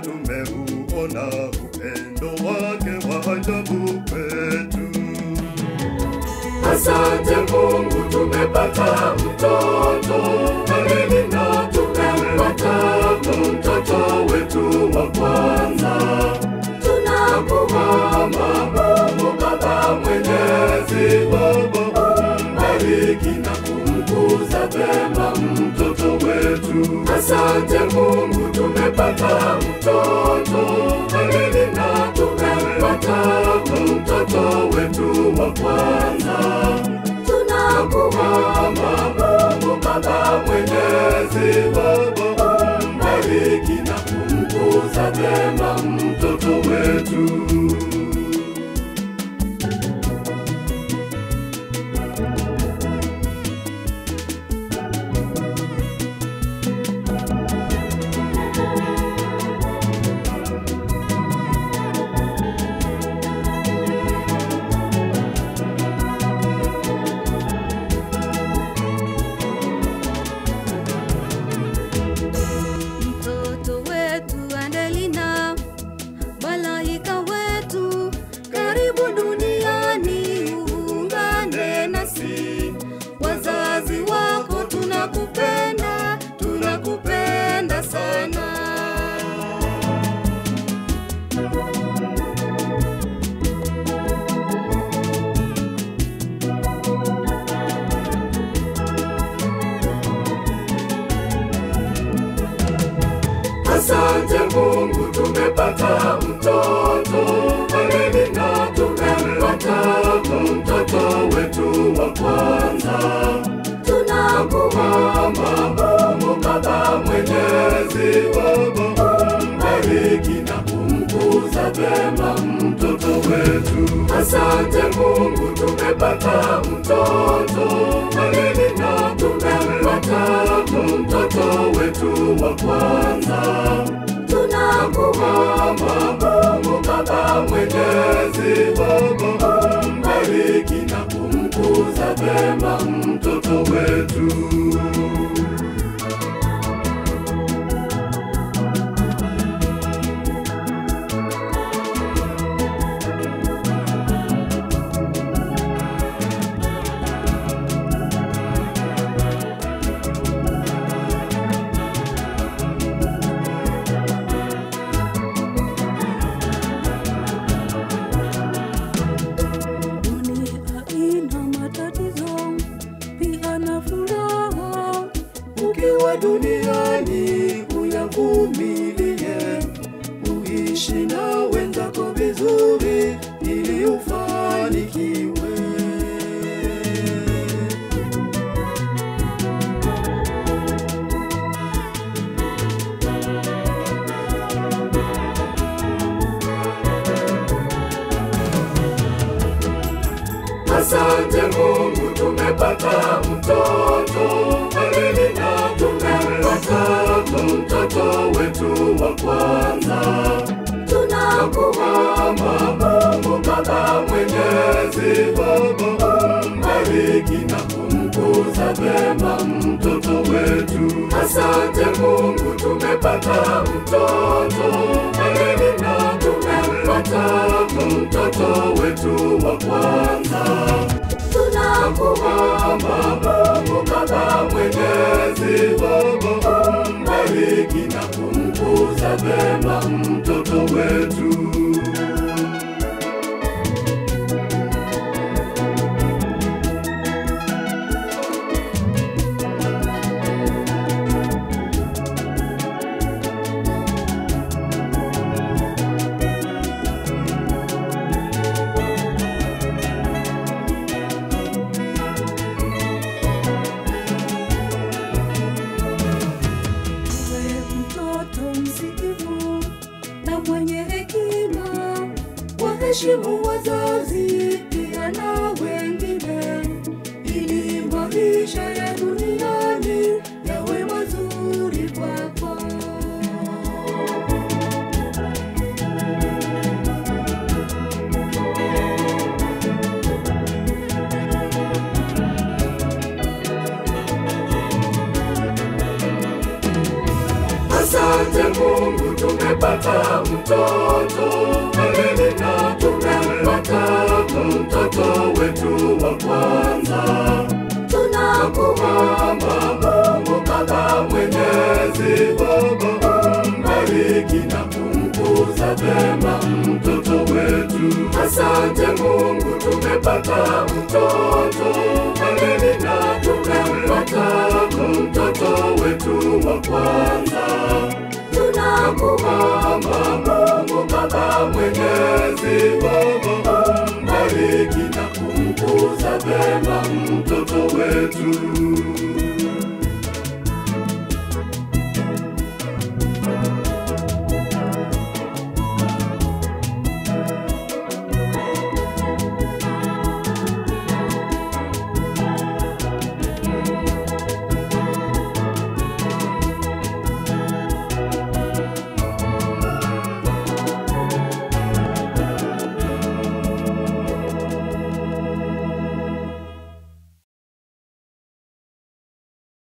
tumeuona upendo wake wa ajabu kwetu. Asante Mungu, tumepata mtoto Halili na tumempata mtoto wetu wa kwanza. Tunakuomba Mungu Baba Mwenyezi, Baba umbariki na kumkuza vema mtoto wetu. Asante Mungu, tumepata mtoto Halili na tumempata mtoto wetu wa kwanza. Tunakuomba Mungu Baba Mwenyezi, Baba umbariki na kumkuza vema mtoto wetu. Mtoto wetu Adelina, malaika wetu, karibu duniani, uungane nasi. Wazazi wako tunakupenda, tunakupenda sana. Asante Mungu, tumepata mtoto Halili na tumempata mtoto wetu wa kwanza. Tunakuomba Mungu Baba Mwenyezi, Baba umbariki na kumkuza vema mtoto wetu. Asante Mungu, tumepata mtoto Halili na tumempata mtoto wetu wa kwanza. Tunakuomba Mungu Baba Mwenyezi, Baba umbariki na kumkuza vema mtoto wetu. Dunia ina matatizo, pia na furaha. Ukiwa duniani uyavumilie, uishi na wenzako vizuri ili ufanikiwe. Asante Mungu, tumepata mtoto Halili na tumempata mtoto wetu wa kwanza. Tunakuomba Mungu Baba Mwenyezi, Baba umbariki na kumkuza vema mtoto wetu. Asante Mungu, tumepata mtoto Halili na tumempata mtoto wetu wa kwanza. Tunakuomba Mungu Baba Mwenyezi, Baba umbariki na kumkuza vema mtoto wetu. Uwe mtoto msikivu na mwenye hekima, waheshimu wazazi pia na wengine, ili maisha ya duniani yawe mazuri kwako. Asante Mungu, tumepata tumepata mtoto Evelina, tumempata mtoto wetu wa kwanza. Tunakuomba Mungu Baba Mwenyezi, Baba umbariki na kumkuza vema mtoto wetu. Asante Mungu, tumepata mtoto Evelina, tumempata mtoto wetu wa kwanza. Tunakuomba Mungu Baba Mwenyezi, Baba umbariki na kumkuza vema mtoto wetu.